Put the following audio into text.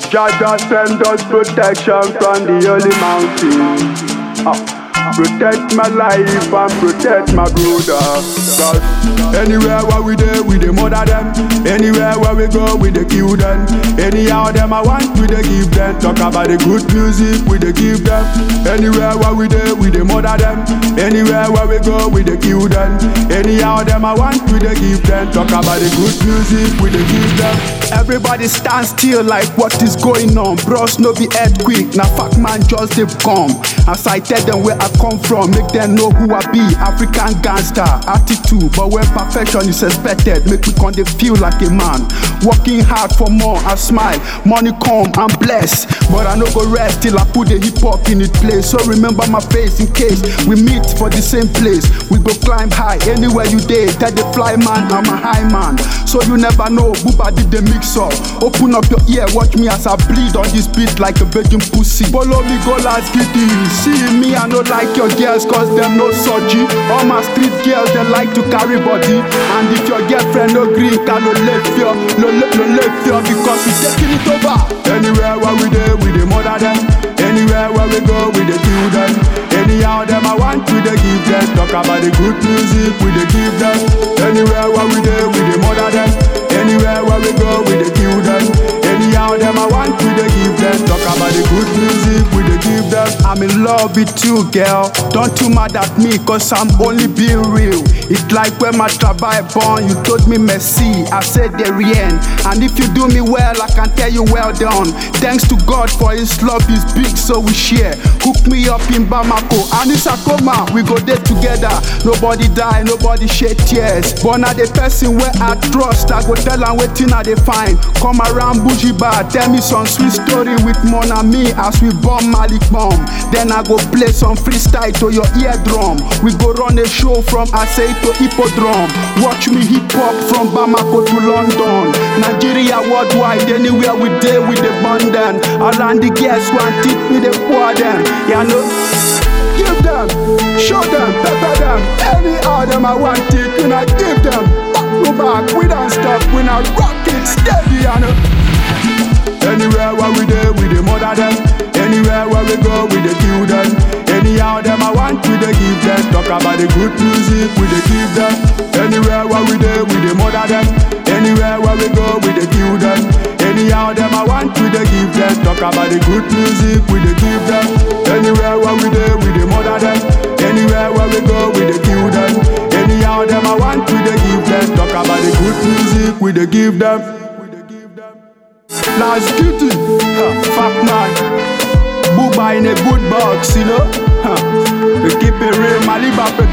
Jaja send us protection from the holy mountain. Ah. Protect my life and protect my brother. Cause anywhere where we dey, we dey murder them. Anywhere where we go, we dey kill them. Anyhow them I want, we dey give them. Talk about the good music, we dey give them. Anywhere where we dey, we dey murder them. Anywhere where we go, we dey kill them. Anyhow them I want, we dey give them. Talk about the good music, we dey give them. Everybody stand still like what is going on. Bros no be earthquake, na fact man just dey come. As I tell them where I come from, make them know who I be. African gangster attitude, but when perfection is expected, make me come dey feel like a man. Working hard for more, I smile. Money come, I'm blessed, but I no go rest till I put the hip hop in its place. So remember my face in case we meet for the same place. We go climb high anywhere you dey. Tell the fly man I'm a high man, so you never know. Booba did the mix up. Open up your ear, watch me as I bleed on this beat like a virgin pussy. Follow me, go last giddy. See me, I no like your girls, cause them no surgery. All my street girls, they like to carry body. And if your girlfriend no green, can no left you, no, no, no left you, because we taking it over. Anywhere where we dey, we dey murder them. Anywhere where we go, we dey kill them. Anyhow them I want, we dey give them. Talk about the good music, we dey give them. Anywhere where we dey, we dey murder them. Anywhere where we go, we dey kill them. Anyhow them I want, we dey give them. Talk about the good music, we dey give them. I'm in love with you, girl. Don't too mad at me, cause I'm only being real. It's like when my travail born, you told me merci, I said the rien. And if you do me well, I can tell you well done. Thanks to God for his love is big, so we share. Hook me up in Bamako, and it's Akoma, we go there together. Nobody die, nobody shed tears. But now the person where I trust, I go tell am wetin I dey find. Come around bougie bar, tell me some sweet story with Mon Ami as we bomb Malik bomb. Then I go play some freestyle to your eardrum. We go run a show from Asei to Hippodrome. Watch me hip hop from Bamako to London. Nigeria worldwide, anywhere we dey we dey burn them. Around the girls want tip me dey pour them. Yeah, no. Give them, show them, pepper them. Any of them I want it, when I give them. Back to back, we don't stop, we not rock it steady, you know. Anywhere where we dey, we dey murder them. Anywhere where we go, we dey kill them. Anyhow them I want, we dey give them. Talk about the good music, we dey give them. Anywhere where we dey, we dey murder them. Anywhere where we go, we dey kill them. Anyhow them I want, we dey give them. Talk about the good music, we dey give them. Anywhere where we dey, we dey murder them. Anywhere where we go, we dey kill them. Anyhow them I want, we dey give them. Talk about the good music, we dey give them. Last kitty, huh, fuck man. Booba in a good box, you know. Huh. We keep it real, Maliba